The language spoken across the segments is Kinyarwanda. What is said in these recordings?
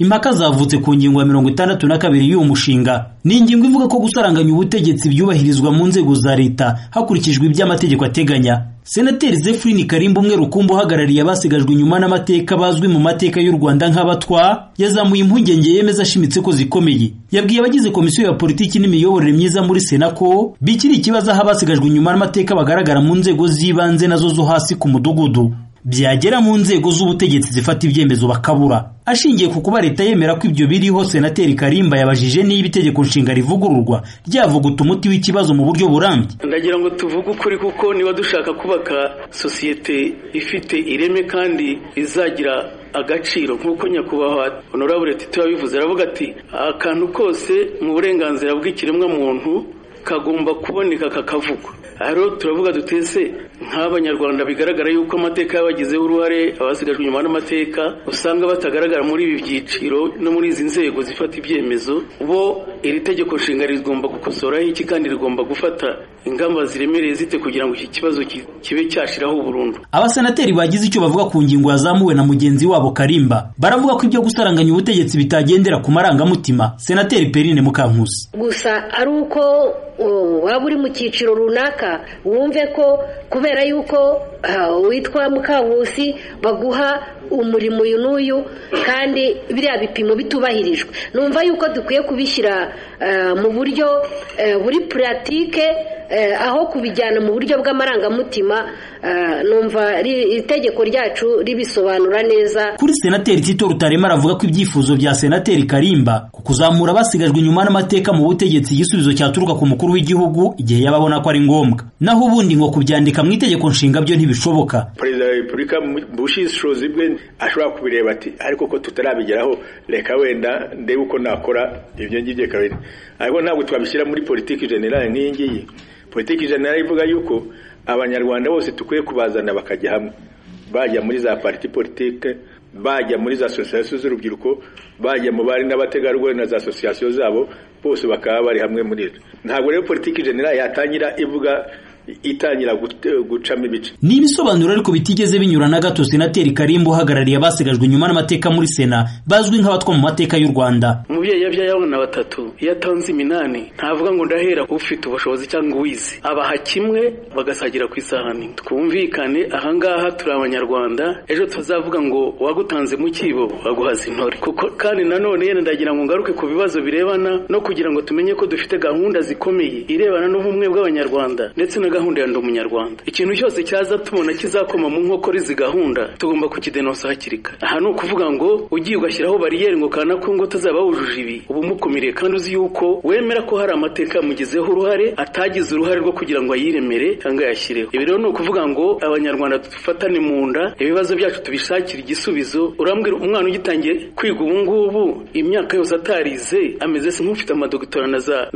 impaka zavutse ku ngingo ya mirongo itandatu na kabiri y'uwo mushinga ni ingingo ivuga ko gusaranganya ubutegetsi byubahirizwa mu nzego za leta hakurikijwe ibyo amategeko ateganya senateri zefurini karimba umwe rukumbi uhagarariye abasigajwe inyuma n'amateka bazwi mu mateka y'u rwanda nk'abatwa yazamuye impungenge yemeza ashimitse ko zikomeye yabwiye abagize komisiyo ya politiki n'imiyoborere myiza muri sena ko bikiri ikibazo aho abasigajwe inyuma n'amateka bagaragara mu nzego z'ibanze nazo zo hasi ku mudugudu byagera mu nzego z'ubutegetsi zifata ibyemezo bakabura ashingiye ku kuba leta yemera ko ibyo biriho senateri karimba yabajije niba itegeko nshinga rivugururwa ryavuguta umuti w'ikibazo mu buryo burambye ndagira ngo tuvuge ukuri kuko niba dushaka kubaka sosiyete ifite ireme kandi izagira agaciro nk'uko nyakubahwa honorable tito yabivuze aravuga ati akantu kose mu burenganzira bw'ikiremwamuntu kagomba kuboneka kakavugwa rero turavuga dutese nk'abanyarwanda bigaragara yuko amateka y'abagizeho uruhare abasigajwe inyuma n'amateka usanga batagaragara muri ibi byiciro no muri izi nzego zifata ibyemezo bo iri tegeko nshinga rigomba gukosoraho iki kandi rigomba gufata ingamba ziremereye zite kugira ngo iki kibazo kibe cyashiraho burundu abasenateri bagize icyo bavuga ku ngingo yazamuwe na mugenzi wabo karimba baravuga ko ibyo gusaranganya ubutegetsi bitagendera ku marangamutima senateri perine mukankusi gusa ari uko waba uri mu cyiciro runaka wumve ko kubera yuko witwa mukankusi baguha umurimo uyu n'uyu kandi biriya bipimo bitubahirijwe numva yuko dukwiye kubishyira mu buryo buri puratike aho kubijyana mu buryo bw'amarangamutima numva itegeko ryacu ribisobanura neza kuri senateri tito rutarema aravuga ko ibyifuzo bya senateri karimba ku kuzamura abasigajwe inyuma n'amateka mu butegetsi igisubizo cyaturuka ku mukuru w'igihugu igihe yaba abona ko ari ngombwa naho ubundi ngo kubyandika mu itegeko nshinga byo ntibishoboka perezida wa repubulika mu bushishozi bwe ashobora kubireba ati ariko ko tutarabigeraho reka wenda ndebe uko nakora ibyo ngibyo kabiri ariko ntabwo twabishyira muri politiki generale nk'iyi ngiyi politiki generale ivuga yuko abanyarwanda bose dukwiye kubazana bakajya hamwe bajya muri za pariti politike bajya muri za asosiyasiyo z'urubyiruko bajya mu bari n'abategarugori na za asosiyasiyo zabo bose bakaba bari hamwe muri ibyo ntabwo rero politiki generale yatangira ivuga itangira gucamo ibice ni ibisobanuro ariko bitigeze binyura na gato senateri karimba uhagarariye abasigajwe inyuma n'amateka muri sena bazwi nk'abatwa mu mateka y'u rwanda umubyeyi yabyaye abana batatu iyo atanze iminani ntavuga ngo ndahera ufite ubushobozi cyangwa uwize abaha kimwe bagasagira ku isahani twumvikane ahangaha turi abanyarwanda ejo tuzavuga ngo wagutanze mu kibo baguhaza intore kuko kandi nanone yenda ndagira ngo ngaruke ku bibazo birebana no kugira ngo tumenye ko dufite gahunda zikomeye irebana n'ubumwe bw'abanyarwanda ndetse na gahunda ya ndi umunyarwanda ikintu cyose cyaza tubona kizakoma mu nkokora izi gahunda tugomba kukidenonsa hakiri kare aha ni ukuvuga ngo ugiye ugashyiraho bariyeri ngo kana ko ngo tuzaba wujuje ibi uba umukumiriye kandi uzi yuko wemera ko hari amateka yamugizeho uruhare atagize uruhare rwo kugira ngo ayiremere cyangwa ayashyireho ibi rero ni ukuvuga ngo abanyarwanda dufatane mu nda ibibazo byacu tubishakire igisubizo urambwira umwana ugitangiye kwiga ubu ngubu imyaka yose atarize ameze se nk'ufite amadogitora na za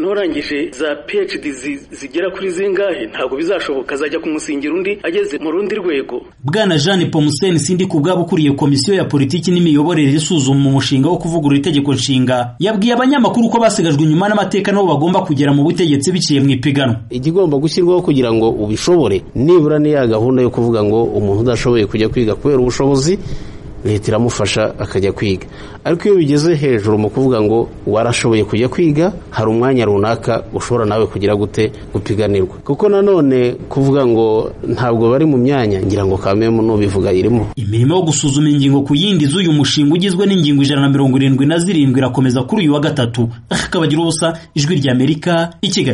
n'urangije za phd zigera kuri zingahe ntabwo bizashoboka azajya kumusingira undi ageze mu rundi rwego bwana jeanne pomuseni sindi ku bwabo ukuriye komisiyo ya politiki n'imiyoborere isuzuma umushinga wo kuvugurura itegeko nshinga yabwiye abanyamakuru ko basigajwe inyuma n'amateka nabo bagomba kugera mu butegetsi biciye mu ipiganwa ikigomba gushyirwaho kugira ngo ubishobore nibura ni ya gahunda yo kuvuga ngo umuntu udashoboye kujya kwiga kubera ubushobozi leta iramufasha akajya kwiga ariko iyo bigeze hejuru mu kuvuga ngo warashoboye kujya kwiga hari umwanya runaka ushobora nawe kugira gute gupiganirwa kuko nanone kuvuga ngo ntabwo bari mu myanya ngira ngo kamemu nubivuga irimo imirimo yo gusuzuma ingingo ku yindi z'uyu mushinga ugizwe n'ingingo ijana na mirongo irindwi na zirindwi irakomeza kuri uyu wa gatatu akabagira ubusa ijwi ry'amerika i kigali